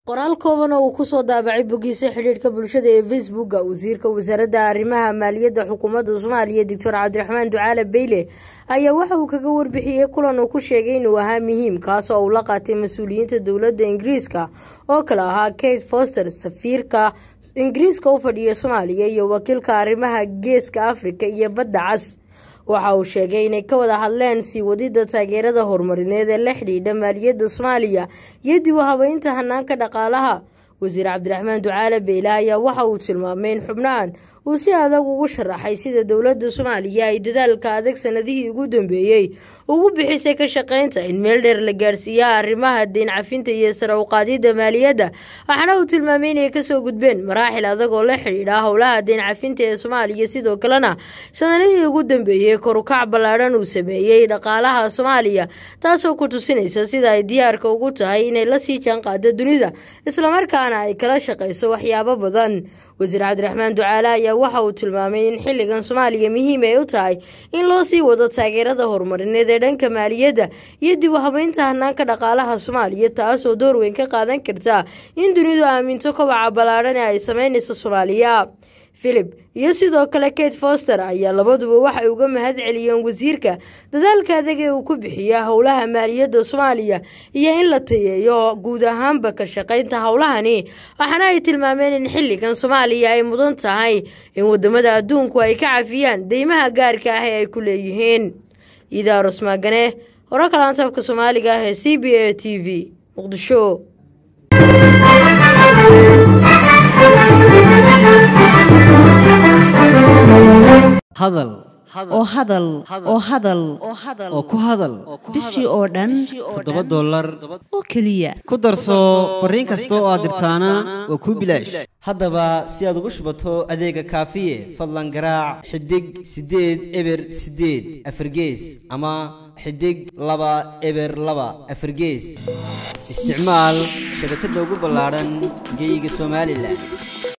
qoraal kooban oo uu kusoo daabacay bogiisa xidhiidhka bulshada ee facebooka wasiirka wasaaradda arrimaha maaliyadda xukuumadda soomaaliya doctor cabdiraxmaan ducaale beyle ayaa waxa uu kaga warbixiyey kulan uu ku sheegay inuu ahaa muhiim kaas oo uu la qaatay mas-uuliyiinta dowladda ingiriiska oo kale ahaa kate foster safiirka ingiriiska u fadhiya soomaaliya iyo wakiilka arrimaha geeska afrika iyo badda cas waxa uu sheegay inay ka wada hadleen sii wadida taageerada horumarineed ee la xidhiidha maaliyadda soomaaliya iyo dib u habeynta hanaanka dhaqaalaha wasiir cabdiraxmaan ducaale beyle ayaa waxa uu tilmaamay in xubnahan uu si adag ugu sharaxay sida dowladda soomaaliya ay dadaalka adag sanadihii ugu dambeeyey ugu bixisay ka shaqaynta in meel dheer la gaarsiiya arrimaha deyn cafinta iyo sare u qaadidda maaliyadda waxaana uu tilmaamay inay kasoo gudbeen maraaxil adag oo la xidhiidha howlaha deyn cafinta ee soomaaliya sidoo kalena sanadihii ugu dambeeyey korukac ballaadhan uu sameeyey dhaqaalaha soomaaliya taasoo ku tusinaysa sida ay diyaarka ugu tahay inay la sii jaanqaado dunida islamarkaana ay kala shaqayso waxyaabo badan wasiir cabdiraxmaan ducaale ayaa waxa uu tilmaamay in xilligan soomaaliya muhiim ay u tahay in loo sii wado taageerada horumarineed ee dhanka maaliyadda iyo dib u habeynta hanaanka dhaqaalaha soomaaliya taasoo door weyn ka qaadan karta in dunidu aaminto kobaca ballaadhan ee ay sameynayso soomaaliya philip iyo sidoo kale kate foster ayaa labaduba waxay uga mahad celiyeen wasiirka dadaalka adag ee uu ku bixiya howlaha maaliyadda soomaaliya iyo in la tayeeyo guud ahaanba ka shaqaynta howlahani waxaana ay tilmaameen in xilligan soomaaliya ay mudan tahay in wadamada adduunku ay ka cafiyaan deymaha gaarka ah ee ay ku leeyihiin idaarus maagane hore kalaantabka soomaaliga ah ee c b a t v muqdisho hadal oo hadal oo hadal oo ku hadal bishii oo dhan toddoba dollar oo keliya ku darso fariin kasta oo aad dirtaana waa kuu bilaash haddaba si aad ugu shubato adeega kaafiye fadlan garaac xidig siddeed eber siddeed afargees ama xidig laba eber laba afargees isticmaal shabakadda ugu ballaadhan geyga somalilan